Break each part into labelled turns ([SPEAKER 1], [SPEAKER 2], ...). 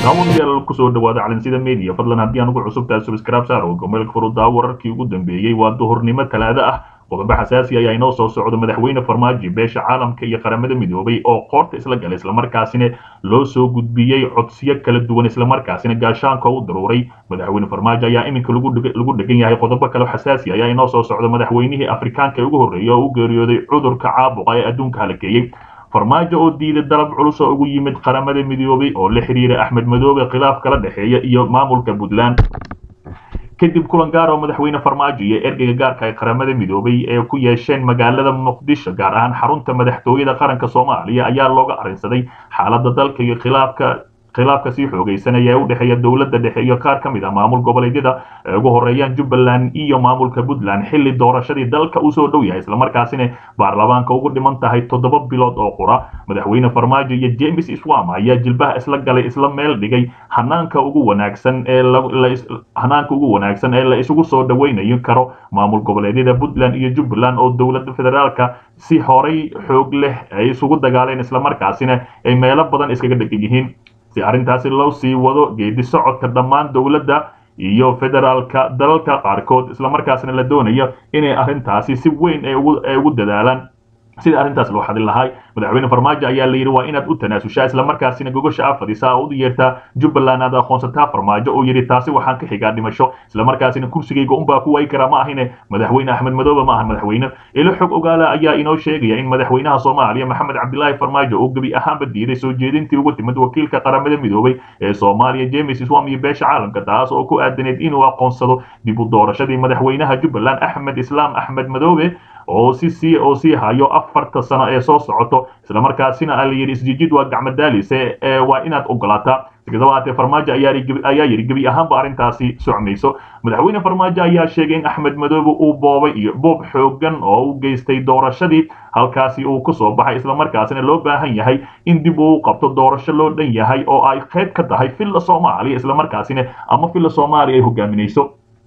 [SPEAKER 1] daawadayaal kusoo dhawaada calinsida media fadlan haddii aan ugu cusubtahay subscribe saar oo gomeelka furuddaa wararkii ugu dambeeyey waa duhurnimo talaado ah qodobo xasaasi ayaa inoo soo socda madaxweyne farmaajo beesha caalamka iyo qaramada midoobay oo qoorta isla galay islamarkaasina loo soo gudbiyey codsiyo kala duwan islamarkaasina gaashaanka u daruuray madaxweyne farmaajo ayaa iminka lagu dhegan yahay qodobo kale xasaasi ayaa inoo soo socda madaxweynihii afrikaanka ee ugu horreeyay oo u geeriyooday cudurka caabuqa ee adduunka halakeeyey farmaajo oo diiday dalab culus oo ugu yimid qaramada midoobay oo la xiriira axmed madoobe khilaaf kala dhexeeya iyo maamulka puntland kadib kulan gaar oo madaxweyne farmaajo iyo ergeyga gaarka ay qaramada midoobay ee ku yeesheen magaalada muqdisho gaar ahaan xarunta madaxtooyada qaranka soomaaliya ayaa looga arrinsaday xaaladda dalka iyo khilaafka khilaafka sii xoogaysanaya ee u dhexeeya dowladda dhexe iyo qaar ka mid ah maamul goboleedyada ee ugu horeeyaan jubbaland iyo maamulka puntland xilli doorashadii dalka uu soo dhow yahay islamarkaasina baarlamaanka ugu dhiman tahay toddoba bilood oo qura madaxweyne farmaajo iyo james iswam ayaa jilbaha isla galay isla meel dhigay hanaanka ugu wanaagsan ee hanaanka ugu wanaagsan ee la isugu soo dhaweynayo karo maamul goboleedyada puntland iyo jubbaland oo dowladda federaalka si horay xoog leh ay isugu dagaaleen islamarkaasina ay meelo badan iskaga dhegan yihiin si arrintaasi loo sii wado geedi socodka dhammaan dowladda iyo federaalka dalalka qaarkood islamarkaasna la doonayo inay arrintaasi si weyn ay ugu dadaalaan sida arrintaas loo xadin lahay madaxweyne farmaajo ayaa la yidhi waa inaad u tanaasushaa islamarkaasina gogosha afadisa oo u yeertaa jubbaland aad aqoonsataa farmaajo oo yidhi taasi waxaan ka xigaa dhimasho islamarkaasina kursigayga unbaa ku waayi karaa ma ahine madaxweyne axmed madoobe ma ahan madaxweyne ilo xog ogaala ayaa inoo sheegaya in madaxweynaha soomaaliya maxamed cabdilaahi farmaajo uu gebi ahaanba diiday soo jeedintii ugu timid wakiilka qaramada midoobay ee soomaaliya james iswam iyo beesha caalamka taas oo ku aadaneed inuu aqoonsado dib u doorashadii madaxweynaha jubbaland axmed islaam axmed madoobe oo si sii oo sii hayo afarta sano ee soo socoto islamarkaasina la yidhi isjijid waa gacmadaalise ee waa inaad ogolaataa sikastaba haatee farmaajo ayaa yidhi gebi ahaanba arrintaasi socmayso madaxweyne farmaajo ayaa sheegay in axmed madoobe uu boobay iyo boob xoogan oo u geystay doorashadii halkaasi uu ku soo baxay islamarkaasina loo baahan yahay in dib uu qabto doorasho loo dhan yahay oo ay qayb ka tahay villa soomaaliya islamarkaasina ama villa soomaaliya ay hogaaminayso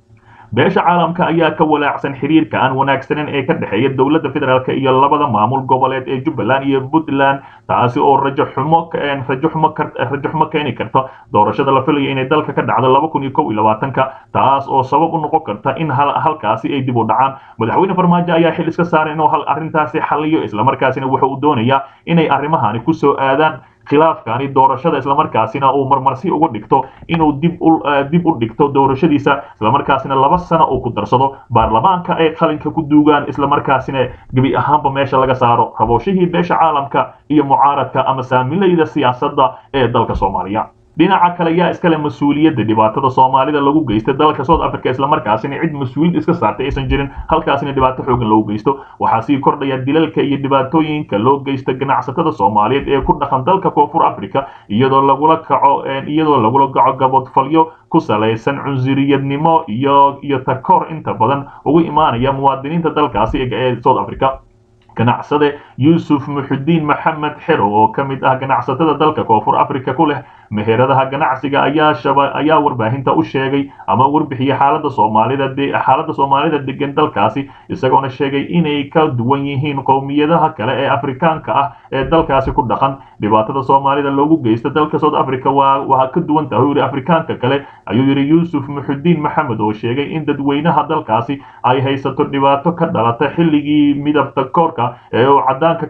[SPEAKER 1] beesha caalamka ayaa ka walaacsan xiriirka aan wanaagsaneyn ee ka dhexeeya dowladda federaalk iyo labada maamul goboleed ee jubbaland iyo puntland taasi oo rajo xumo rajo xumo rajo xumo keeni karta doorashada la filayo inay dalka ka dhacdo laba kun iyo kow iyo labaatanka taas oo sabab u noqon karta in halkaasi ay dib u dhacaan madaxweyne farmaajo ayaa xil iska saaray inuu arrintaasi xaliyo islamarkaasina wuxuu u doonayaa inay arrimahani kusoo aadaan khilaafkani doorashada islamarkaasina uu marmarsi uga dhigto inuu dib dib u dhigto doorashadiisa islamarkaasina laba sano uu ku darsado baarlamaanka ay qalinka ku duugaan islamarkaasina gebi ahaanba meesha laga saaro rabooshihii beesha caalamka iyo mucaaradka ama saamilayda siyaasadda ee dalka soomaaliya dhinaca kale yaa iskale mas-uuliyadda dhibaatada soomaalida lagu geysta dalka south africa islamarkaasina cid mas-uuliyad iska saartay aysan jirin halkaasina dhibaato xoogan loogu geysto waxaa sii kordhaya dilalka iyo dhibaatooyinka loo geysta ganacsatada soomaaliyeed ee ku dhaqan dalka koonfur africa iyadoo lagula kaco iyadoo lagula kaco gabodfalyo ku salaysan cunsuriyadnimo iyo iyo takoor inta badan ugu imaanaya muwaadiniinta dalkaasi ee south africa ganacsade yuusuf muxudiin maxamed xerow oo ka mid ah ganacsatada dalka koonfur africa ku leh meheradaha ganacsiga ayaa shaba ayaa warbaahinta u sheegay ama warbixiyey xaalada soomaalida xaaladda soomaalida degan dalkaasi isagoona sheegay inay ka duwan yihiin qowmiyadaha kale ee afrikaanka ah ee dalkaasi ku dhaqan dhibaatada soomaalida loogu geysta dalka south africa waa waa ka duwan tahay yidhi afrikaanka kale ayuu yidhi yuusuf muxudiin maxamed oo sheegay in dadweynaha dalkaasi ay haysato dhibaato ka dhalata xilligii midabta koorka ee uu cadaanka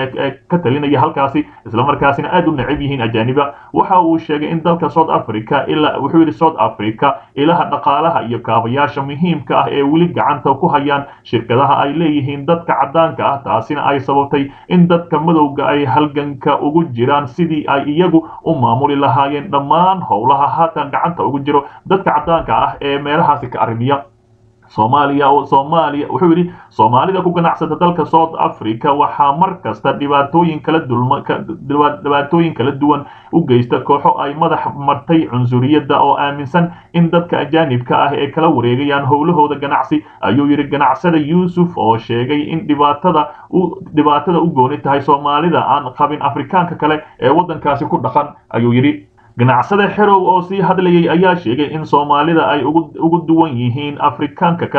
[SPEAKER 1] ka talinaya halkaasi islamarkaasina aad u necab yihiin ajaaniba waxa uu sheegay in dalka south africa ilaa wuxuu yidhi south africa ilaha dhaqaalaha iyo kaabayaasha muhiimka ah ee weli gacanta ku hayaan shirkadaha ay leeyihiin dadka cadaanka ah taasina ay sababtay in dadka madowga ay halganka ugu jiraan sidii ay iyagu u maamuli lahaayeen dhammaan howlaha haatan gacanta ugu jiro dadka cadaanka ah ee meelahaasi ka arrimiya soomaaliya soomaaliya wuxuu yidhi soomaalida ku ganacsata dalka south africa waxaa mar kasta dhibaatooyin kala dulma dhibaatooyin kala duwan u geysta kooxo ay madax martay cunsuriyadda oo aaminsan in dadka ajaanibka ah ee kala wareegayaan howlahooda ganacsi ayuu yidhi ganacsada yuusuf oo sheegay in dhibaatada u dhibaatada u gooni tahay soomaalida aan qabin afrikaanka kale ee waddankaasi ku dhaqan ayuu yidhi ganacsada xerow oo sii hadlayay ayaa sheegay in soomaalida ay ugu duwan yihiin afrikaanka kale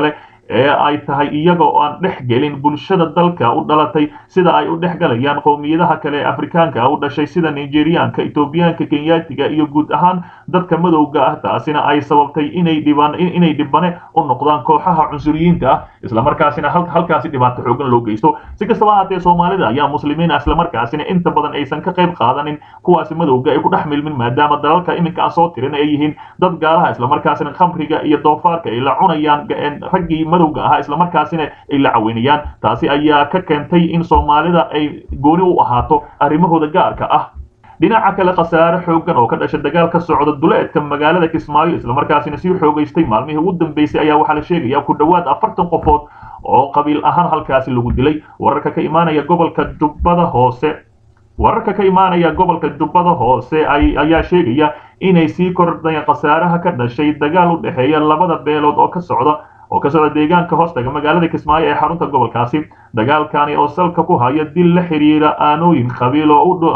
[SPEAKER 1] ee ay tahay iyaga oo aan dhex gelin bulshada dalka u dhalatay sida ay u dhex galayaan qowmiyadaha kale ee afrikaanka u dhashay sida nigeriyaanka etoobiyaanka kenyaatiga iyo guud ahaan dadka madowga ah taasina ay sababtay inay dhibaan inay dhibane u noqdaan kooxaha cunsuriyiinta ah islamarkaasina halkaasi dhibaato xoogan loo geysto si kastaba haatee soomaalida ayaa muslimiin ah islamarkaasina inta badan aysan ka qayb qaadanin kuwaasi madowga ay ku dhex milmin maadaama dalalka iminka aan soo tirin ay yihiin dad gaalaha islamarkaasina khamriga iyo doofaarka ay la cunayaan raggii madowga ahaa islamarkaasina ay la caweynayaan taasi ayaa ka keentay in soomaalida ay gooni u ahaato arrimahooda gaarka ah dhinaca kale khasaare xoogan oo ka dhasha dagaal ka socda duleedka magaalada kismaayo islamarkaasina sii xoogaystay maalmihii ugu dambeysay ayaa waxaa la sheegaya ku dhowaad afartan qofood oo qabiil ahaan halkaasi lagu dilay wararka ka imaanaya gobolka jubbada hoose wararka ka imaanaya gobolka jubbada hoose ayaa sheegaya inay sii kordhayaan khasaaraha ka dhashay dagaal u dhexeeya labada beelood oo ka socda oo ka socda deegaanka hoostaga magaalada kismaayo ee xarunta gobolkaasi dagaalkani oo salka ku haya dil la xiriira aanooyin qabiil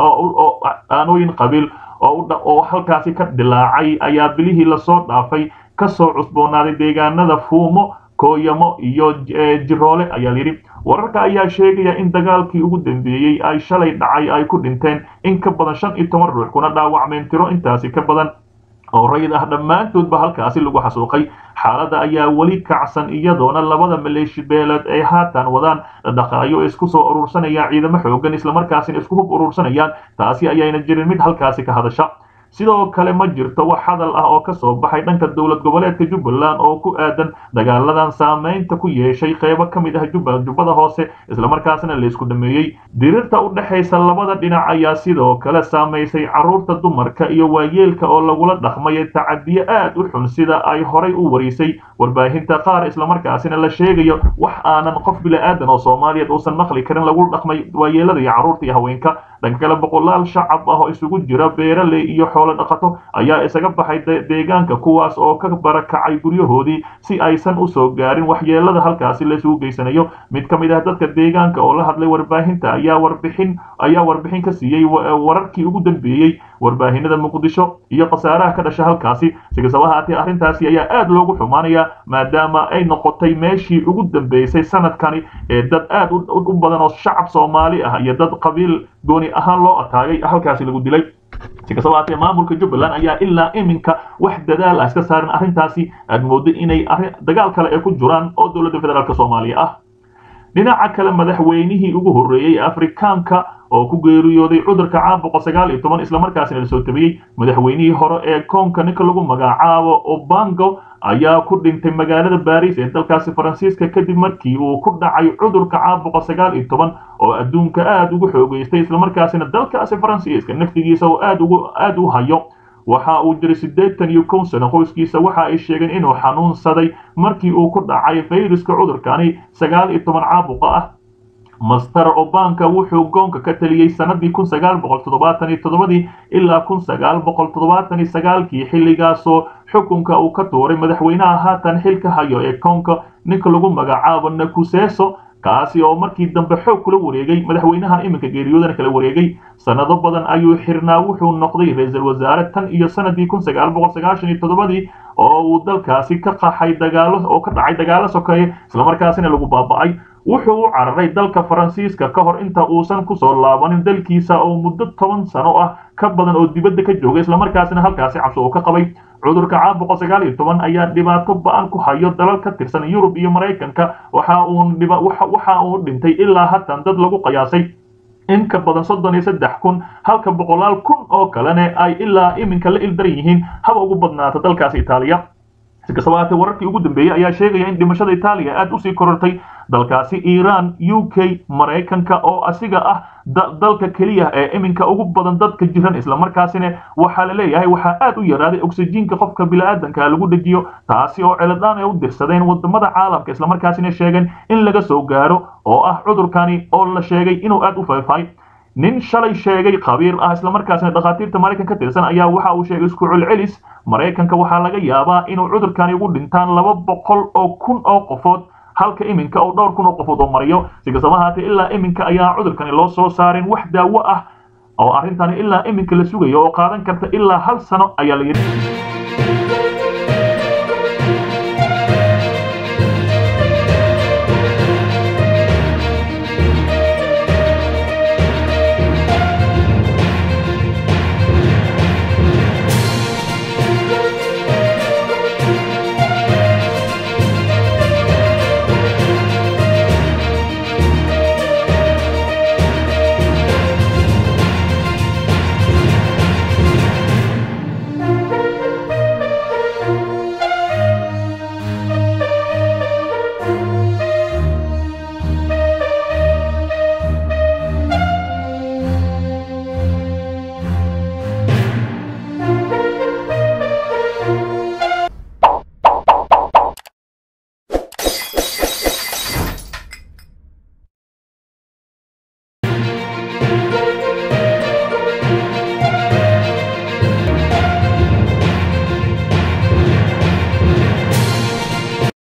[SPEAKER 1] oo aanooyin qabiil oo halkaasi ka dilaacay ayaa bilihii lasoo dhaafay kasoo cusboonaaday deegaanada fuumo kooyamo iyo jiroole ayaa layidhi wararka ayaa sheegaya in dagaalkii ugu dambeeyey ay shalay dhacay ay ku dhinteen in ka badan shan iyo toban ruux kuna dhaawacmeen tiro intaasi ka badan oo rayid ah dhammaantoodba halkaasi lagu xasuuqay xaaladda ayaa weli kacsan iyadoona labada maleeshi beeleed ay haatan wadaan dhaqaayo isku soo urursanayaan ciidamo xoogan islamarkaasina isku hub urursanayaan taasi ayayna jirin mid halkaasi ka hadasha sidoo kale ma jirto wax hadal ah oo ka soo baxay dhanka dowlad goboleedka jubbaland oo ku aadan dagaaladan saamaynta ku yeeshay qeybo ka mid ah jubbada hoose islamarkaasina laysku dhameeyey dirirta u dhexaysa labada dhinac ayaa sidoo kale saamaysay carruurta dumarka iyo waayeelka oo lagula dhaqmay tacadiyo aad u xun sida ay horay u warisay warbaahinta qaar islamarkaasina la sheegayo wax aanan qof bila'aadan oo soomaaliyeed uusan maqli karin lagu dhaqmay waayeelada iyo carruurta iyo haweenka dhanka kale boqolaal shacab ah oo isugu jira beeraley iyo xoolo dhaqato ayaa isaga baxay deegaanka kuwaas oo ka barakacay guryahoodii si aysan u soo gaarin waxyeelada halkaasi laysugu geysanayo mid ka mid ah dadka deegaanka oo la hadlay warbaahinta ayaa warbixin ayaa warbixin ka siiyey wararkii ugu dambeeyey warbaahinada muqdisho iyo khasaaraha ka dhasha halkaasi si kastaba haatee arrintaasi ayaa aad loogu xumaanaya maadaama ay noqotay meeshii ugu dambeysay sanadkani ee dad aad u badan oo shacab soomaali ah iyo dad qabiil gooni ahaan loo ataagay halkaasi lagu dilay si kastaba haatee maamulka jubbaland ayaa ilaa iminka wax dadaal ah iska saarin arrintaasi aad mooddo inay dagaal kale ay ku jiraan oo dowladda federaalk soomaaliya ah dhinaca kale madaxweynihii ugu horreeyey afrikaanka oo ku geeriyooday cudurka caabuqa sagaal iyo toban islamarkaasina lasoo tabiyey madaxweynihii hore ee koonka ninka lagu magacaabo obango ayaa ku dhintay magaalada baris ee dalkaasi faransiiska kadib markii uu ku dhacay cudurka caabuqa sagaal iyo toban oo adduunka aad ugu xoogeystay islamarkaasina dalkaasi faransiiska naftigiisa oo aad ugu aad u hayo waxa uu jiray siddeetan iyo kow sano qoyskiisa waxa ay sheegeen inuu xanuunsaday markii uu ku dhacay fayruska cudurkani sagaal iyo toban caabuqa ah master obanka wuxuu goonka ka taliyey sanadii kun sagaal boqol toddobaatan iyo toddobadii ilaa kun sagaal boqol toddobaatan iyo sagaalkii xilligaasoo xukunka uu ka tuuray madaxweynaha haatan xilka hayo ee koonka ninka lagu magacaabo nakuseso kaasi oo markii dambe xoog kula wareegay madaxweynahan iminka geeriyoodana kala wareegay sanado badan ayuu xirnaa wuxuu noqday ra-iisul wasaare tan iyo sanadii kun sagaal boqol sagaashan iyo toddobadii oo uu dalkaasi ka qaxay dagaalo oo ka dhacay dagaalo sokeeye islamarkaasina lagu baaba'ay wuxuu u cararay dalka faransiiska ka hor inta uusan kusoo laabanin dalkiisa oo muddo toban sano ah ka badan oo dibadda ka joogay islamarkaasina halkaasi cabsi uu ka qabay cudurka caabuqa sagaal iyo toban ayaa dhibaato ba-an ku hayo dalal ka tirsan yurub iyo maraykanka waxa uu waxa uu dhintay ilaa hatan dad lagu qiyaasay in ka badan soddon iyo saddex kun halka boqolaal kun oo kalena ay ilaa iminka la ildaran yihiin haba ugu badnaata dalkaasi itaaliya si kastaba haatee wararkii ugu dambeeyey ayaa sheegaya in dhimashada itaaliya aad usii korortay dalkaasi iiraan u k maraykanka oo asiga ah dalka keliya ee iminka ugu badan dadka jiran islamarkaasina waxaa la leeyahay waxaa aad u yaraaday oksijiinka qofka bini'aadanka lagu dhejiyo taasi oo celadaan ay u dirsadeen wadamada caalamka islamarkaasina sheegeen in laga soo gaaro oo ah cudurkani oo la sheegay inuu aad u faafay nin shalay sheegay khabiir ah islamarkaasina dhakhaatiirta maraykan ka tirsan ayaa waxa uu sheegay isku celcelis maraykanka waxaa laga yaabaa inuu cudurkani ugu dhintaan laba boqol oo kun oo qofood halka iminka oo dhowr kun oo qofood oo mariyo si kastaba haatee ilaa iminka ayaa cudurkani loo soo saarin wax daawo ah oo arrintani ilaa iminka la sugayo oo qaadan karta ilaa hal sano ayaa la yidhi